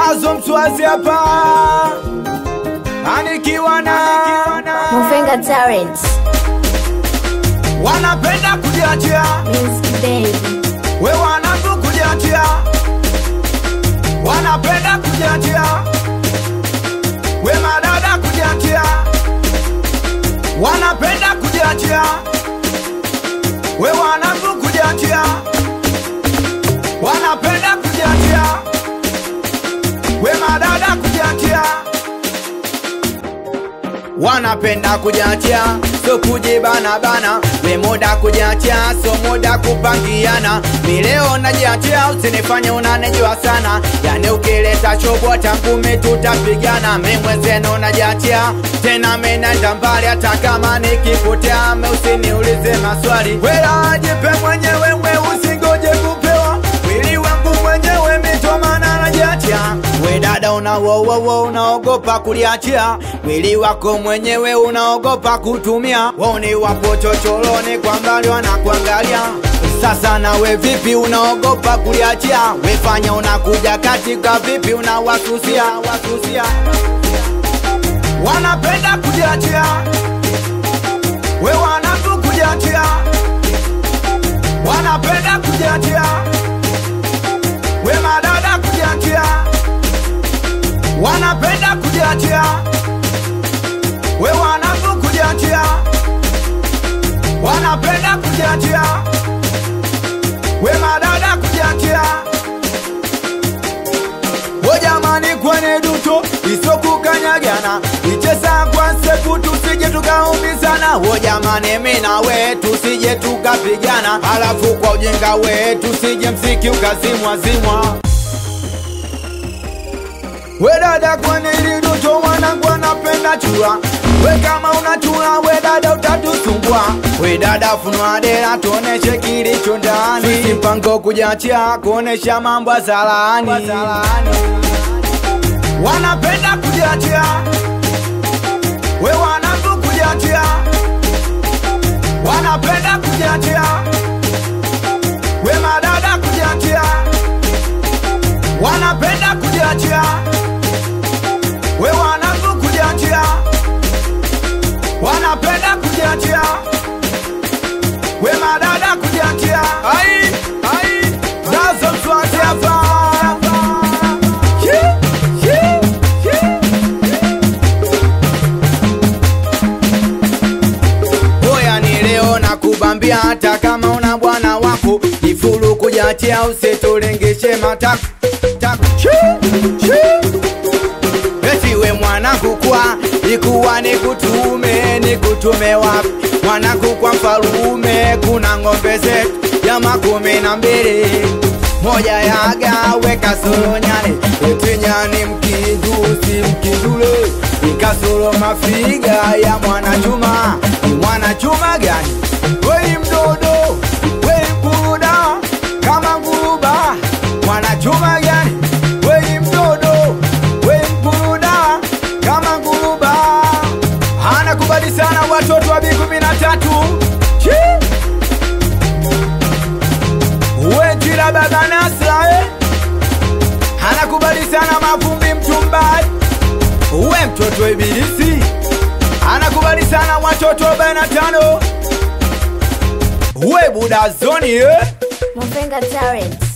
Dazo mswazi hapa anikiwa na Movenga Talent, wanapenda kujiachia, Music Baby, we wanangu kujiachia, wanapenda kujiachia, we madada kujiachia, wanapenda kujiachia, we wanangu kujiachia, wanapenda kujiachia, we madada kujiachia wanapenda kujiachia so kujibana bana we muda kujiachia so muda kupangiana mileo najiachia usinifanye unanijua sana yani ukileta chobo tangumi tutapigana mi mwenzenu najiachia tena menenda mbali hata kama nikipotea me usiniulize maswali wela jipe mwenyewe we usingoje kupewa wili wangu mwenyewe mitomana najiachia we dada unawowowo unaogopa kuliachia mwili wako mwenyewe unaogopa kutumia woni wapo chochoroni kwa mbali wanakuangalia sasa nawe vipi unaogopa kuliachia wefanya unakuja katika vipi unawasusia wasusia wanapenda kujiachia we wanangu kujiachia wanapenda kujiachia we madada kujiachia wanapenda kujiachia we wanangu kujiachia wanapenda kujiachia we madada kujiachia we jamani kwenye duto isokukanyagana icheza kwa seku tusije tukaumizana wo jamani mina we tusije tukapigana alafu kwa ujinga we tusije mziki ukazimwa zimwa we dada kwenye ili duto wanangu wanapenda chura we kama unachura we dada utatusumbua we dada funua dera tuoneshe kilicho ndani sisi mpango kujiachia kuonesha mambo ya zalaani wanapenda kujiachia we wanangu kujiachia wanapenda kujiachia we madada kujiachia wanapenda kujiachia we wanangu kujiachia wanapenda kujiachia we madada kujiachia ai ai nazo mswazi hapa Yeah, yeah, yeah. Oya ni leo na kubambia hata kama una bwana wako ifulu kujiachia usitulingishe matako tako. Shoo, shoo. Eti we mwanangu kwa ikuwa nikutume nikutume wapi mwanangu kwa mfalume kuna ng'ombe zetu ya makumi na mbili moja ya gawe kasoro nyani eti nyani mkidu si mkidule ikasoro mafiga ya mwanachuma ni mwanachuma gani wei mdodo wei mburuda kama nguruba mwanachuma gani wei mdodo wei mburuda kama nguruba anakubali sana watoto wa bi kumi na tatu Chi! uwe njira baba Nasra eh? anakubali sana mavumbi mchumbai uwe mtoto ibilisi anakubali sana watoto 45 uwe budazoni eh? Movenga Talent,